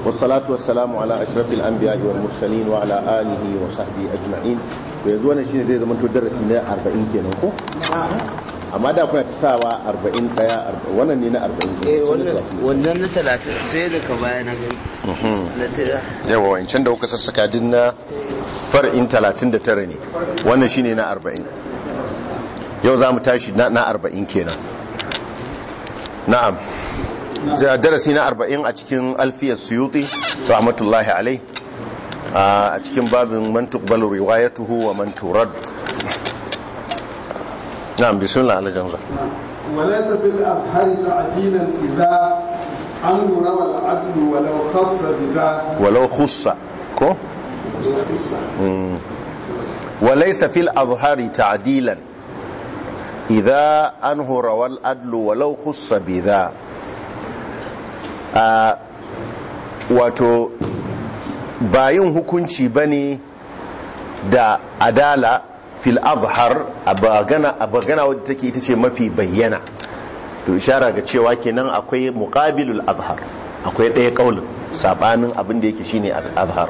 والصلاة والسلام على أشرف الأنبياء والمرسلين وعلى آله وصحبه أجمعين yanzu wannan shine zai zama to darasi na 40 kenan ko amma da kuna tsawa 40 daya wannan ne na 40 eh wannan na 30 sai da ka baya na gani na tira yawa wancan da kuka sassaka din na far'in 39 ne wannan shine na 40 yau za mu tashi na 40 kenan na'am zai darasi na 40 a cikin alfiyar suyuti rahmatullahi alai a cikin babin man tuqbalu riwayatuhu wa man turad na'am bismillah ala janza وليس بالأبهر تعديلا إذا عنه روى العدل ولو خص بذا walau khussa ko وليس في الأظهار تعديلا إذا أنه روى الأدل ولو خص بذا آه wato bayin hukunci bane da adala fil azhar a bagana wadda take ita ce mafi bayyana to ishara ga cewa kenan akwai muqabilul azhar akwai ɗaya kaulin sabanin abin da yake shine azhar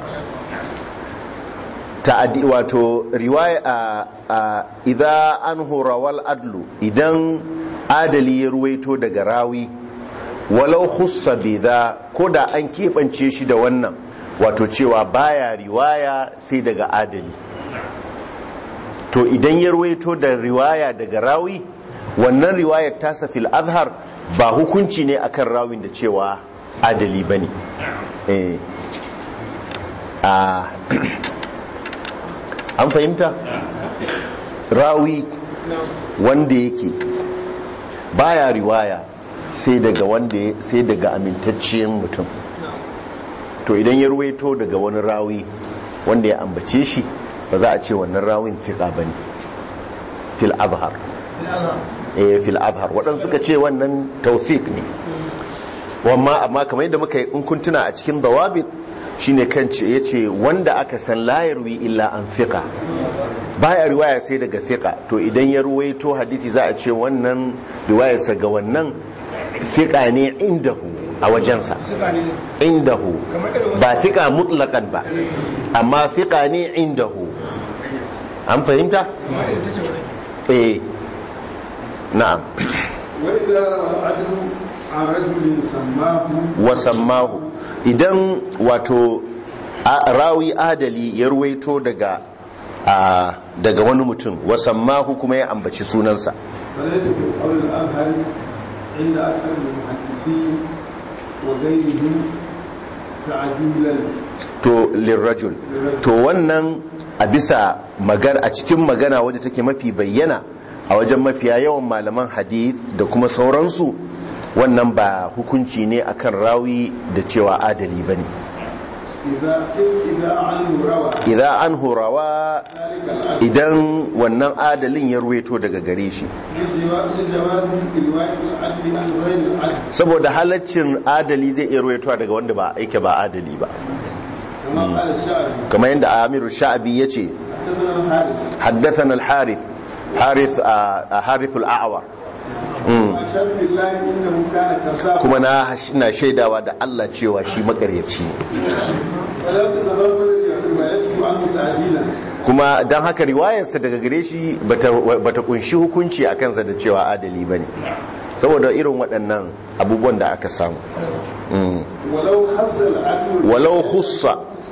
ta'addi wato riwaya a idza anhu rawal adlu idan adali ya ruwaito daga rawi walau khussa bidha ko da an keɓance shi da wannan wato cewa baya riwaya sai daga adali to idan ya ruwaito da riwaya daga rawi wannan riwayar tasa fil azhar ba hukunci ne akan rawin da cewa adali bane eh a an fahimta rawi wanda yake baya riwaya sai daga wanda sai daga amintacciyar mutum to idan ya ruwaito daga wani rawi wanda ya ambace shi ba za a ce wannan rawin fiqa bane fil azhar eh fil azhar waɗansu suka ce wannan tawfiq ne wamma amma kamar yadda muka yi in kun tuna a cikin dawabit shine kan ce yace wanda aka san la yarwi illa an fiqa baya riwaya sai daga fiqa to idan ya ruwaito hadisi za a ce wannan riwayarsa ga wannan fiqa ne indahu a wajensa indahu ba fiqa mutlaqan ba amma fiqa ne indahu an fahimta eh na'am وإذا روى العدل عن رجل سماه wasammahu idan wato a- rawi adali ya ruwaito daga a, daga wani mutum wasammahu kuma ya ambaci sunansa فليس بالقول الأبهر عند أكثر المحدثين وغيرهم تعديلا to lirrajul to wannan a bisa magana a cikin magana wadda take mafi bayyana a wajen mafiya yawan malaman hadith da kuma sauransu wannan ba hukunci ne akan rawi da cewa adali bane إذا إذا عنه روى idan an horawa ذلك العدل idan wannan adalin ya ruweto daga gare shi لجواز رواية العدل عن غير العدل saboda halaccin adali zai iya ruwaitowa daga wanda ba aike ba adali ba كما قال الشاعر kamar yadda amiru sha'abi ya ce حدثنا الحارث haddathan al-harith harith a harith al-a'war وأشهد بالله إنه كان كذابا kuma na na shaidawa da Allah cewa shi makaryaci ne ولا تتضمن روايته عنه تعديلا kuma don haka riwayarsa daga gare shi bata bata kunshi hukunci a kansa da cewa adali bane saboda irin waɗannan abubuwan da aka samu Mm. ولو خص العدل walau khussa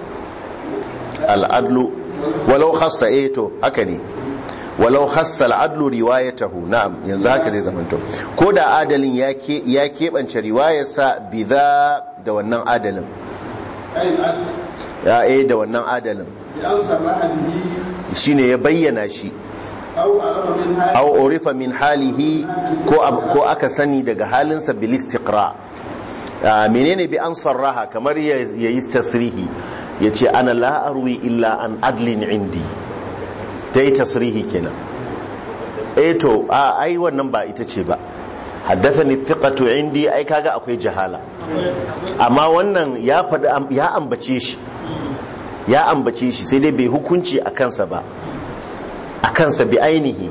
al'adlu walau khassa eh to haka ne walau khassa al'adlu riwayatahu na'am yanzu haka zai zamanto ko da adalin ya ke ya keɓance riwayarsa bidha da wannan adalin أي العدل ya eh da wannan adalin بأن صرح به shine ya bayyana shi أو عرف من هذا aw urifa min halihi ko ab- ko aka sani daga halinsa bil istiqra Ah, menene bi an sarraha kamar ya yi tasrihi yace ana la arwi illa an adlin indi dai tasrihi kenan eh to a ai wannan ba ita ce ba haddathani thiqatu indi ai kaga akwai jahala amma wannan ya faɗi am- ya ambace shi ya ambace shi sai dai bai hukunci a kansa ba a kansa bi ainihi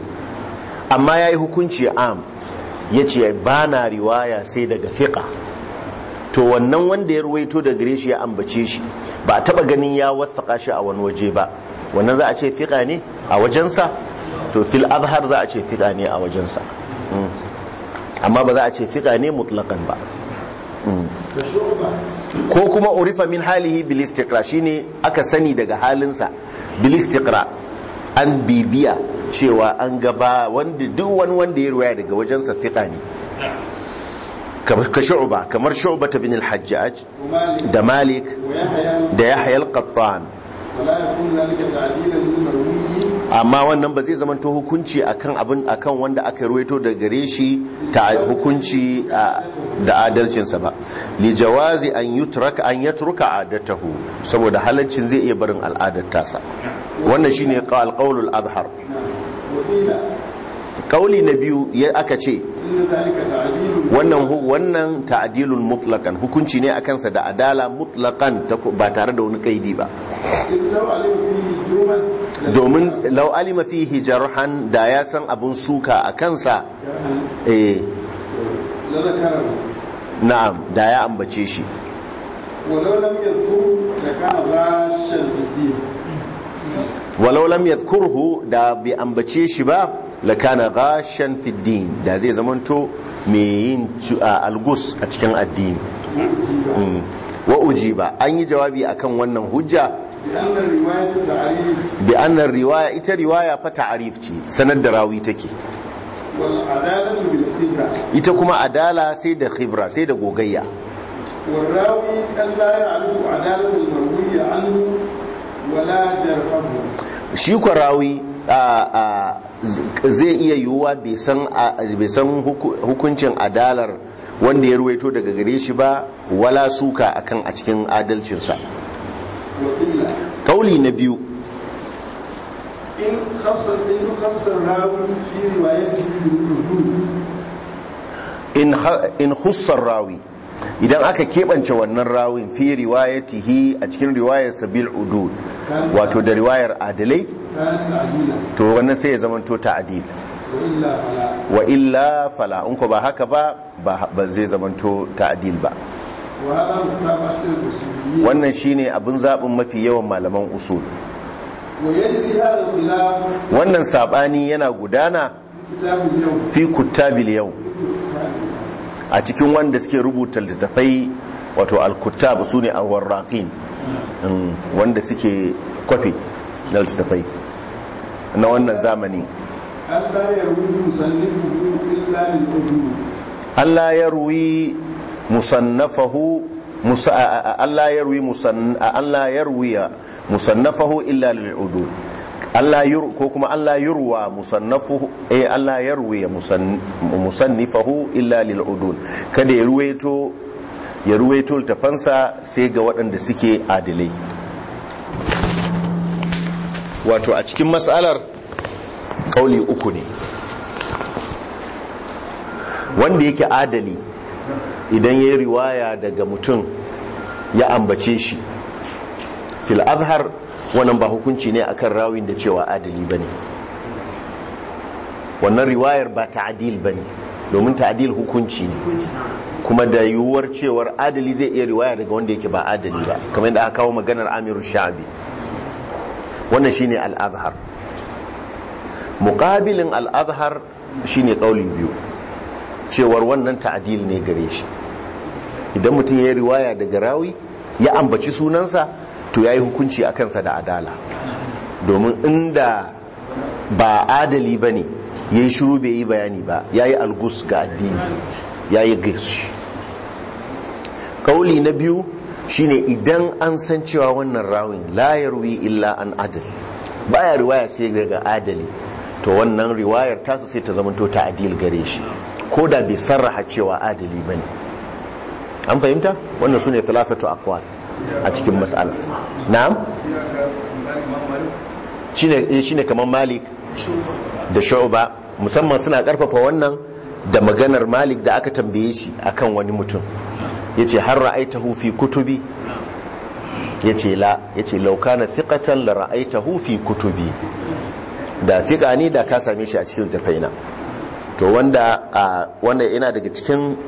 amma ya yi hukunci am ya ce ba na riwaya sai daga fiƙa to wannan wanda ya ruwaito da gare shi ya ambace shi ba a taba ganin ya wathaka shi a wani waje ba wannan za a ce fiqa ne a wajensa to fil azhar za a ce fiqa ne a wajensa Mm. amma ba za a ce fiqa ne mutlaqan ba Mm. كشعبة ko kuma urifa min halihi bil istiqra shine aka sani daga halinsa bil istiqra an bibiya cewa an gaba wanda duk wani wanda ya ruwaya daga wajensa fiqa ne kamar ka shu'ba kamar shu'ba bin al-hajjaj ومالك da malik ويحيى da yahya al-qattan ولا يكون ذلك تعديلا للمروي amma wannan ba zai zamanto hukunci akan abin akan wanda aka ruwaito da gare shi ta hukunci a- da adalcinsa ba li jawazi an yutraka an yatruka adatahu saboda halaccin zai iya barin al'adar tasa wannan shine alqaulul azhar وقيل kauli na biyu ya aka ce إن ذلك تعديل wannan hu- wannan ta'dilun mutlaqan hukunci ne akan sa da adala mutlaqan ta ko- ba tare da wani kaidi ba إذ لو علم فيه جرما domin law alima fihi jarhan da ya san abun suka a kansa eh لذكره na'am da ya ambace shi ولو لم يذكره لكان غاشا في الدين walau lam yadhkurhu da bai ambace shi ba lakana ghashan fi din da zai zamanto mai yin cu- a algus a cikin addini وأجيب Mm. wa ujiba an yi jawabi akan wannan hujja بأن الرواية تعريف bi annar riwaya ita riwaya fa ta'arif ce sanar da rawi take والعدالة بالخبرة ita kuma adala sai da khibra sai da gogayya والراوي أن لا يعرف عدالة المروي عنه ولا جرحه shi kwa rawi a- a- z- zai iya yiwuwa bai san a- bai san huku- hukuncin adalar wanda ya ruwaito daga gare shi ba wala suka akan a cikin adalcinsa وقيل kauli na biyu إن خص إن خص الراوي في روايته بالوجود in ha- in hussar rawi idan aka keɓance wannan rawin fi riwayatihi a cikin riwayarsa bil udud wato da riwayar adalai كان تعديلا to wannan sai ya zamanto ta'dil وإلا فلا wa illa fala in ko ba haka ba ba ba zai zamanto ta'dil ba وهذا مختار أكثر الأصوليين wannan shine abin zaɓin mafi yawan malaman usul ويجري هذا الخلاف wannan sabani yana gudana في كتاب اليوم fi kuttabil yau a cikin wanda suke rubuta littattafai wato al-kuttab su ne al-warraqin Mm, wanda suke kwafi na littattafai na wannan zamani ألا يروي مصنفه إلا للوجود Allah ya ruwi musannafahu musa a- a- Allah ya ruwi musan a- Allah ya ruwiya musannafahu illa lil udud Allah yur ko kuma Allah yurwa musannafuhu eh Allah ya ruwiya musan- musannifahu illa lil udud kada ya ruwaito ya ruwaito tafansa sai ga waɗanda suke adilai wato a cikin matsalar kauli uku ne wanda yake adali idan ya yi riwaya daga mutum ya ambace shi fil azhar wannan ba hukunci ne akan rawin da cewa adali bane wannan riwayar ba ta'dil bane domin ta'dil hukunci ne kuma da yiwuwar cewar adali zai iya riwaya daga wanda yake ba adali ba kamar yadda aka kawo maganar Amiru Sha'bi wannan shine al-azhar muqabilin al-azhar shine kauli biyu cewar wannan ta'adil ne gare shi idan mutum ya yi riwaya daga rawi ya ambaci sunansa to ya yi hukunci a kansa da adala domin inda ba adali ba ne ya yi shiru bai yi bayani ba ya yi algus ga addini ya yi gish ƙauli na biyu shine idan an san cewa wannan rawin la yarwi illa an adal baya riwaya sai daga adali to wannan riwayar tasa sai ta zamanto ta adil gare shi ko da bai sarraha cewa adali ba ne an fahimta wannan su ne filafatu akwal a cikin matsala na'am shi ne kamar malik da shu'ba musamman suna karfafa wannan da maganar malik da aka tambaye shi akan wani mutum ya ce har ra'aitahu fi kutubi ya ce la ya ce laukana fiƙatan la ra'aitahu fi kutubi da fiƙa ne da ka same shi a cikin tafaina to wanda wanda yana daga cikin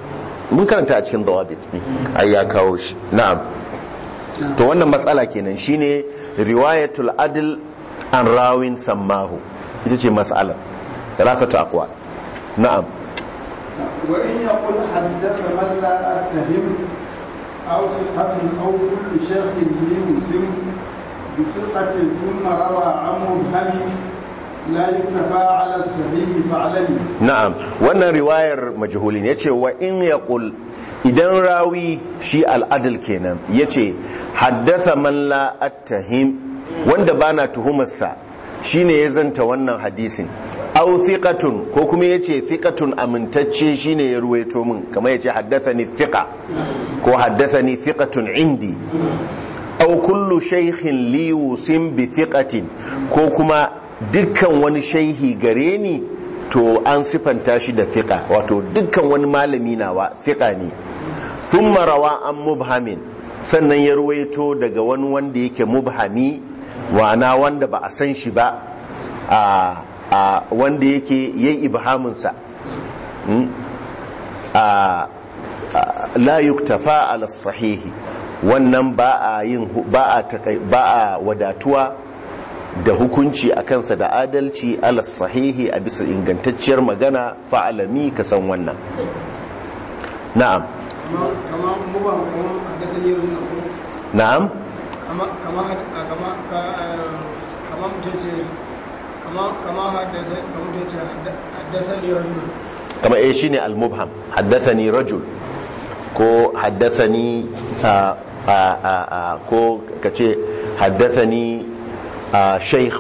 mun karanta a cikin dawabit ne ai ya kawo shi na'am to wannan matsala kenan shine riwayatul adl an rawin sammahu ita ce mas'alar thalathatu aqwal na'am وإن يقول حدث من لا أتهم أو ثقة أو كل شيخ لي مسلم بثقة ثم روى عن مبهم لا يكتفى على الصحيح فاعلمي na'am wannan riwayar majhulin yace wa in yaqul idan rawi shi al'adil kenan yace haddatha man la attahim wanda bana tuhumarsa shine ya zanta wannan hadisin aw thiqatun ko kuma yace thiqatun amintacce shine ya ruwaito min kamar yace haddathani thiqa ko haddathani thiqatun indi aw kullu shaykhin li yusim bi thiqatin ko kuma dukkan wani shaihi gare ni to an sifanta shi da thiqa wato dukkan wani malami nawa thiqa ne thumma rawa an mubhamin sannan ya ruwaito daga wani wanda yake mubhami wana wanda ba a san shi ba a a wanda yake yayi ibhaminsa Mm? a a- la yuktafa ala sahihi wannan ba a yin hu- ba a takai- ba a wadatuwa da hukunci a kansa da adalci ala sahihi a bisa ingantacciyar magana fa'alami ka san wannan na'am kama kama muba kama haddasa ne yanzu na ko na'am kama kama had- a kama ka- eh, kama mutum ce kama kama haddasa kama mutum ce hadda- haddasa ne yanzu kama eh shine al-mubham haddathani rajul ko haddathani a a a a ko kace haddathani a shaykh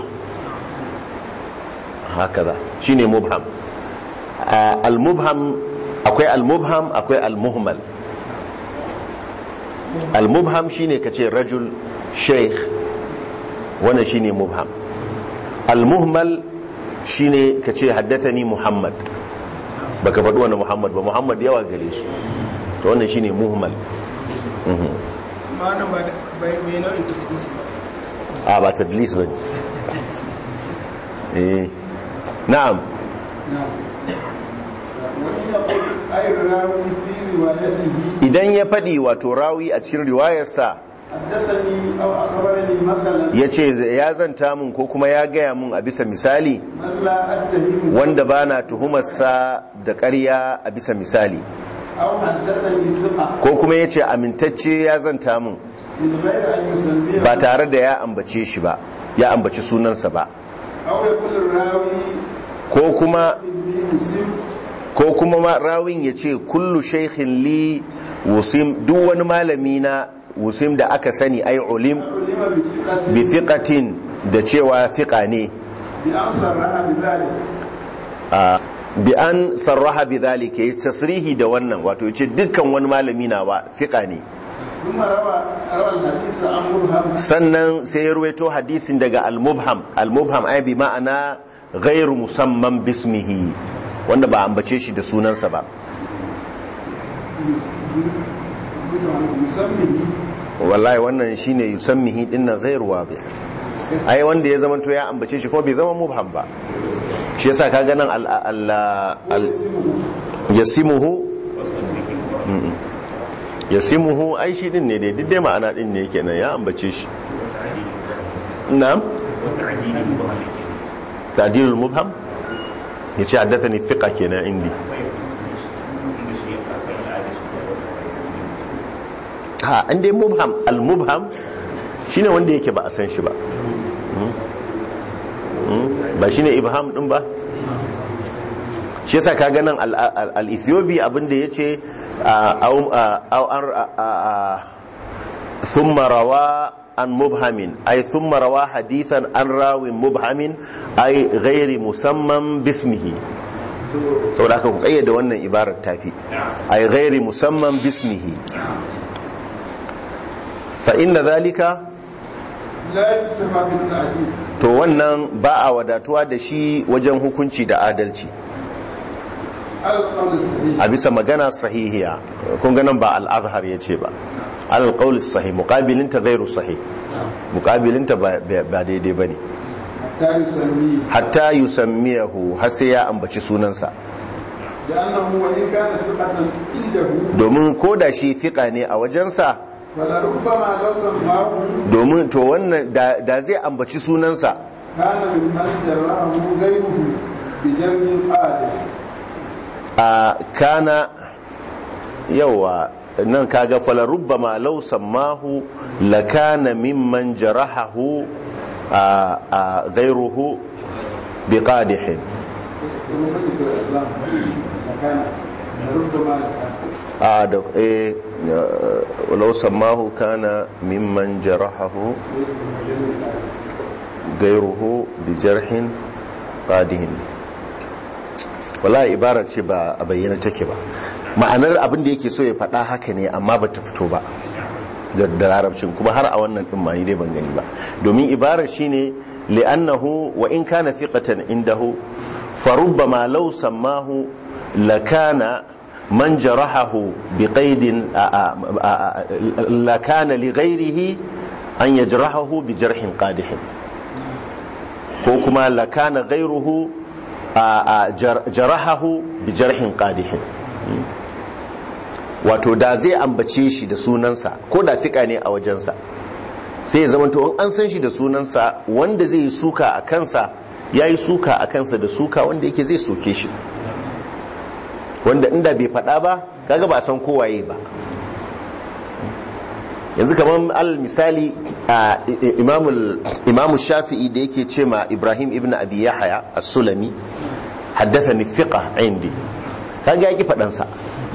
hakaza shine mubham A, al-mubham akwai al-mubham akwai al-muhmal al-mubham shine kace rajul shaykh wannan shine mubham al-muhmal shine kace haddathani muhammad baka faɗi wani muhammad ba muhammad yawa gare shi to wannan shine muhmal ma nan ba da- bai bai nau'in tafidisi ba a ba tadlis ba ne eh na'am نعم وإن يقول أي راوي في روايته idan ya faɗi wato rawi a cikin riwayarsa حدثني أو أخبرني مثلا ya ce ya zanta mun ko kuma ya gaya mun a bisa misali من لا أتهم wanda ba na tuhumarsa da ƙarya a bisa misali أو حدثني ثقة ko kuma ya ce amintacce ya zanta mun من غير أن يسميه ba tare da ya ambace shi ba ya ambaci sunansa ba أو يقول الراوي ko kuma إني مسلم ko kuma ma rawin ya ce kullu shaikhin li wusim duk wani malami na wusim da aka sani ai ulim علم بثقة bi thiqatin da cewa thiqa ne بأن صرح بذلك a bi an sarraha bi dhalika ya tasrihi da wannan wato yace dukkan wani malami na wa thiqa ne ثم روى روى الحديث عن مرهم sannan sai ya ruwaito hadisin daga al-mubham al-mubham ai bi ma'ana ghairu musamman bismihi wanda ba ambace shi da sunansa ba مسمه wallahi wannan shine yusammihi dinnan ghairu wadih ai wanda ya zama to ya ambace shi kuma bai zama mubham ba shi yasa ka ganin al al al yasimuhu Mm-mm. yasimuhu ai shi din ne dai duk dai ma'ana din ne kenan ya ambace shi na'am ta'dilul mubham yace haddathani thiqa kenan indi ha an dai mubham al-mubham shine wanda yake ba a san shi ba Mm. Mm. ba shine ibham din ba shi yasa ka ganin al-ethiopi abinda yace au an thumma rawa an mubhamin ay thumma rawa hadithan an rawin mubhamin ay ghairi musamman bismihi saboda haka ku kayyade wannan ibarar tafi ay ghairi musamman bismihi fa inna dhalika لا يكتفى بالتعديل to wannan ba a wadatuwa da shi wajen hukunci da adalci على القول الصحيح a bisa magana sahihiya kun ganin ba al-azhar yace ba al-qawl sahih muqabilinta ghairu sahih muqabilinta ba ba daidai bane حتى يسميه hatta yusammiyahu har sai ya ambaci sunansa لأنه وإن كان ثقة عنده domin ko da shi fiƙa ne a wajensa فلربما لو سماه domin to wannan da da zai ambaci sunansa كان ممن جراه غيره بجمع قادر a kana yawa nan kaga fala rubbama law sammahu lakana mimman jarahahu a a ghayruhu biqadihin كان ربما a da eh law sammahu kana mimman jarahahu ghayruhu bijarhin qadihin wallahi ibarar ce ba a bayyana take ba ma'anar abin da yake so ya faɗa haka ne amma ba ta fito ba da da larabcin kuma har a wannan din ma ni dai ban gani ba domin ibarar shine li'annahu wa in kana thiqatan indahu fa rubbama law sammahu lakana man jarahahu biqaidin lakana li ghairihi an yajrahahu bi jarhin qadihin ko kuma lakana ghairuhu a jarahahu bi jarhin qadihin wato da zai ambace shi da sunansa ko da fika ne a wajensa sai ya zama in an san shi da sunansa wanda zai yi suka a kansa ya yi suka a kansa da suka wanda yake zai soke shi wanda inda bai faɗa ba kaga ba san kowaye ba yanzu kamar al misali a imamu shafi'i da yake ce ma ibrahim ibn abi yahya as-sulami haddathani thiqa indi kaga yaki faɗansa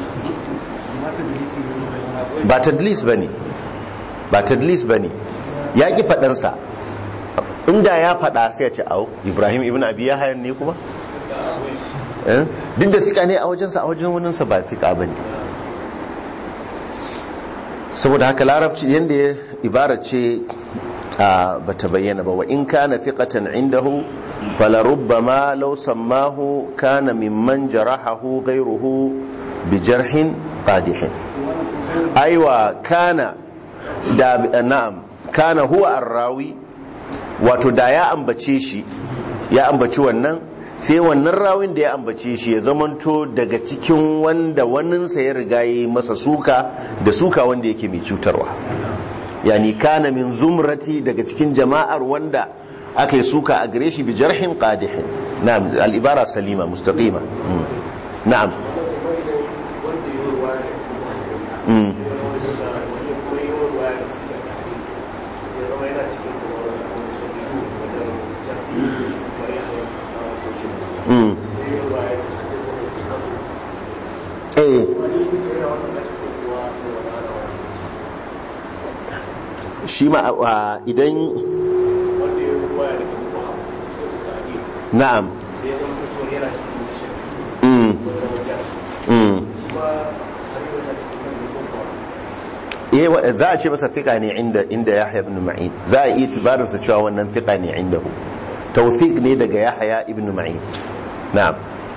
ba tadlis bane ba tadlis bane yaki faɗansa inda ya faɗa sai ya ce au ibrahim ibn abi yahya ne kuma Eh? duk da thika ne a wajensa a wajen waninsa ba thika bane saboda haka larabci yadda ya ibara ce ba ta bayyana ba wa in kana thiqatan indahu falarubbama law sammahu kana mimman jarahahu ghayruhu bi jarhin qadihin aiwa kana da na'am kana huwa arrawi wato da ya ambace shi ya ambaci wannan sai wannan rawin da ya ambace shi ya zamanto daga cikin wanda waninsa ya riga yi masa suka da suka wanda yake mai cutarwa yani kana min zumrati daga cikin jama'ar wanda aka yi suka a gare shi bi jarhin qadihin na'am al-ibara salima mustaqima na'am eh shi ma idan na'am mm mm eh za a ce masa thika ne inda inda Yahya ibn Ma'in za a yi itibarin sa cewa wannan thika ne indahu tawfiq ne daga Yahya ibn Ma'in na'am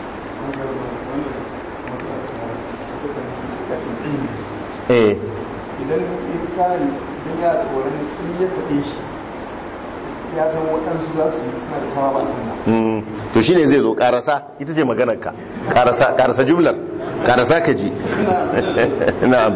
eh idan in kare idan ya tsoron in ya faɗe shi ya san waɗansu za su yi suna da tawa bakinsa Mm, to shine zai zo karasa ita ce maganar ka karasa karasa jumlar karasa ka ji na'am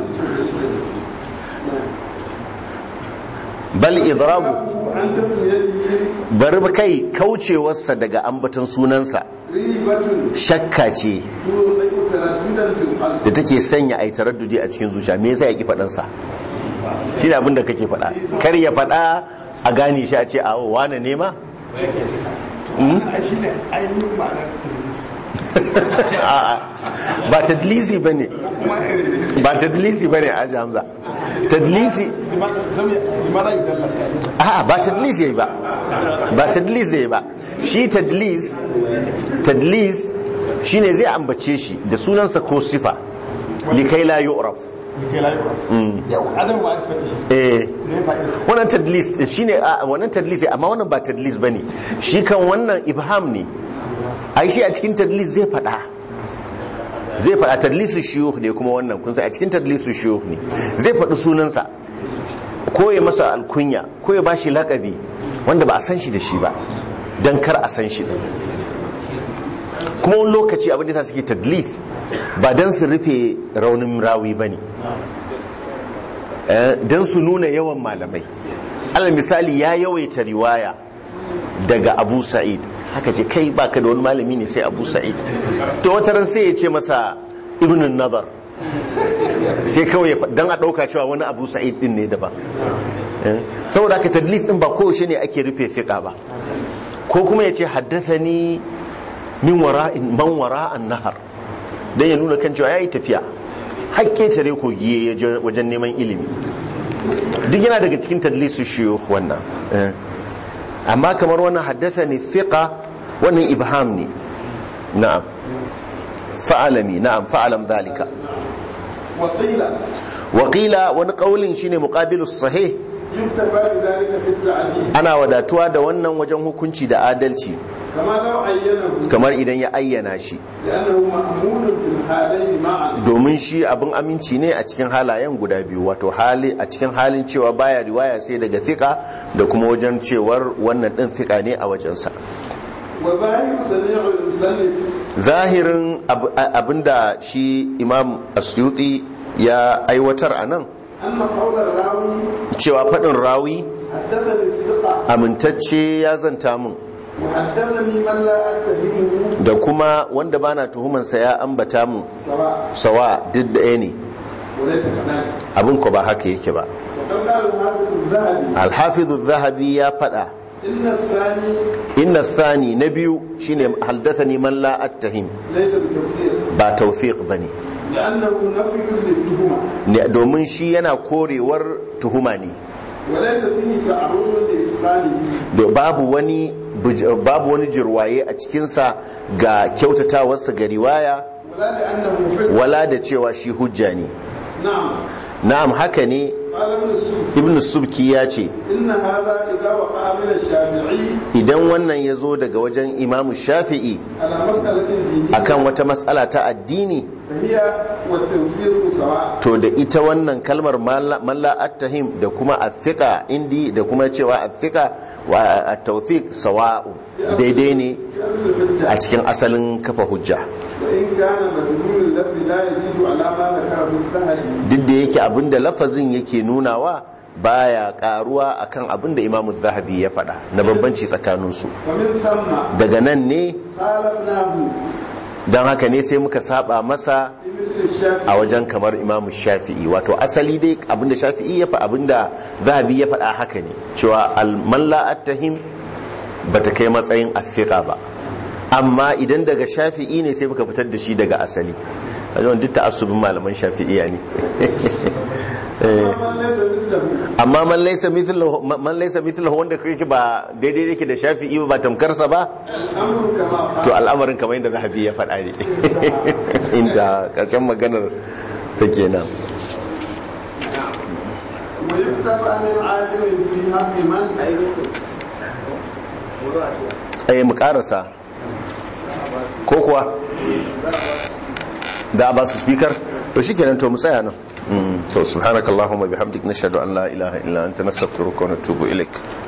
bal idrabu an tasmiyatihi bari ba kai kaucewarsa daga ambaton sunansa ribatun shakka ce tuɗai taraddudan fil qalb da take sanya ai taraddudi a cikin zuciya me yasa ya ki faɗan sa shi abin da kake faɗa kar ya faɗa a gane shi a ce a wane ne ma a shi ne ainihin ma'anar tadlis A'a, ba tadlisi bane ba tadlisi bane a hamza tadlisi limana idan lasa a'a ba tadlis yayi ba ba tadlis yayi ba shi tadlis tadlis shine zai ambace shi da sunansa ko sifa likai la yu'raf kai layu yau adam wa alfatihi eh ne fa'ida wannan tadlis shine a wannan tadlis amma wannan ba tadlis bane shi kan wannan ibham ne ai shi a cikin tadlis zai fada zai fada tadlisu shuyukh ne kuma wannan kun san a cikin tadlisu shuyukh ne zai faɗi sunansa ko ya masa alkunya ko ya bashi lakabi wanda ba a san shi da shi ba dan kar a san shi din kuma wani lokaci abin da yasa suke tadlis ba dan su rufe raunin rawi bane eh dan su nuna yawan malamai alal misali ya yawaita riwaya daga Abu Sa'id haka ce kai baka da wani malami ne sai Abu Sa'id to wata ran sai ya ce masa Ibn Nadar sai kawai dan a dauka cewa wani Abu Sa'id din ne daban Eh, saboda haka tadlis din ba kowace ne ake rufe fiqa ba ko kuma ya ce haddathani min wara'in man wara'an nahar dan ya nuna kan cewa yayi tafiya hakke tare kogi ya je wajen neman ilimi duk yana daga cikin tadlisu shuyukh wannan Eh. amma kamar wannan haddathani thiqa wannan ibham ne na'am fa'alami na'am fa'alam dhalika وقيل Wakila wani kaulin shine muqabilus sahih يكتفى بذلك في التعديل ana wadatuwa da wannan wajen hukunci da adalci كما لو عينه kamar idan ya ayyana shi لأنه مأمون في الحالين معا domin shi abin aminci ne a cikin halayen guda biyu wato hali a cikin halin cewa baya riwaya sai daga fika da kuma wajen cewar wannan din fika ne a wajensa وظاهر سميع المسلف zahirin ab- a- abinda shi imam asyuti ya aiwatar a nan أن قول الراوي cewa faɗin rawi حدثني الثقة amintacce ya zanta min وحدثني من لا أتهمه da kuma wanda bana tuhumansa ya ambata min سواء sawa duk ɗaya ne وليس كذلك abin ko ba haka yake ba وقد قال الحافظ الذهبي alhafizu zahabi ya faɗa إن الثاني inna thani na biyu shine haldathani man la attahim ليس بتوثيق ba tawfiq bane لأنه نفي للتهمة ne domin shi yana korewar tuhuma ne وليس فيه تعرض لإتقانه da babu wani buj- babu wani jirwaye a cikinsa ga kyautatawarsa ga riwaya ولا لأنه حجة wala da cewa shi hujja ne نعم na'am haka ne قال ابن السوق ibn subki ya ce إن هذا إذا وقع من الشافعي idan wannan ya zo daga wajen imamu shafi'i على مسألة دينية akan wata matsala ta addini فهي والتوفيق سواء to da ita wannan kalmar malla attahim da kuma athiqa indi da kuma cewa athiqa wa at-tawfiq sawa'u daidai ne في أصل الحجة a cikin asalin kafa hujja وإن كان مدلول اللفظ لا يزيد على ما ذكره الذهبي duk da yake abinda lafazin yake nunawa baya karuwa akan abinda imamu zahabi ya faɗa na bambanci tsakaninsu ومن ثم daga nan ne خالفناه don haka ne sai muka saba masa في مثل الشافعي a wajen kamar imamu shafi'i wato asali dai abinda shafi'i ya fa abinda zahabi ya faɗa haka ne cewa alman la'attahim ba ta kai matsayin afiqa ba amma idan daga shafi'i ne sai muka fitar da shi daga asali a yawan duk ta'assubin malaman shafi'iya ne Eh, ومن ليس مثله amma man laysa mithluhu man laysa mithluhu wanda kake ba daidai yake da shafi'i ba tamkarsa ba الأمر كما to قال al'amarin kamar yadda zahabi ya faɗa ne inda ƙarshen maganar ta kenan ويكتب من عالم في حق من ai mu karasa ko kuwa da ba su speaker to shikenan to mu tsaya nan Mm, to subhanakallahumma bihamdik nashhadu an la ilaha illa anta nastaghfiruka wa natubu ilaik